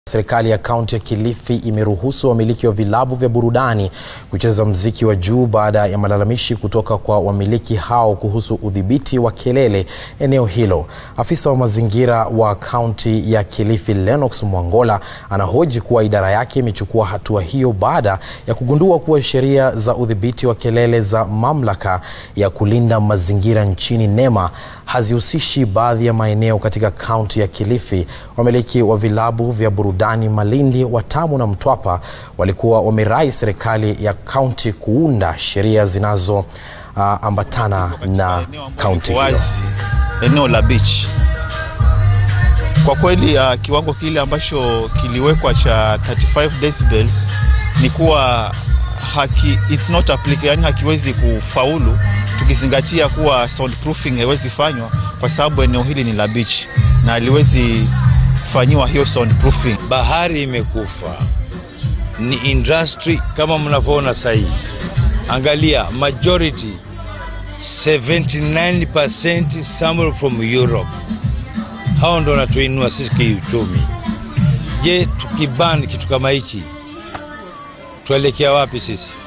Serikali ya kaunti ya Kilifi imeruhusu wamiliki wa vilabu vya burudani kucheza mziki wa juu baada ya malalamishi kutoka kwa wamiliki hao kuhusu udhibiti wa kelele eneo hilo. Afisa wa mazingira wa kaunti ya Kilifi Lennox Mwangola anahoji kuwa idara yake imechukua hatua hiyo baada ya kugundua kuwa sheria za udhibiti wa kelele za mamlaka ya kulinda mazingira nchini NEMA hazihusishi baadhi ya maeneo katika kaunti ya Kilifi. Wamiliki wa vilabu vya burudani Malindi, Watamu na Mtwapa walikuwa wamerai serikali ya kaunti kuunda sheria zinazoambatana uh, na kaunti hiyo. Eneo la beach kwa kweli, uh, kiwango kile ambacho kiliwekwa cha 35 decibels ni kuwa haki, it's not applicable, yani hakiwezi kufaulu tukizingatia kuwa soundproofing haiwezi fanywa kwa sababu eneo hili ni la beach na haliwezi fanyiwa hiyo soundproofing. Bahari imekufa, ni industry kama mnavyoona sasa hivi. Angalia majority 79% sample from Europe, hao ndo wanatuinua sisi kiuchumi. Je, tukibani kitu kama hichi tuelekea wapi sisi?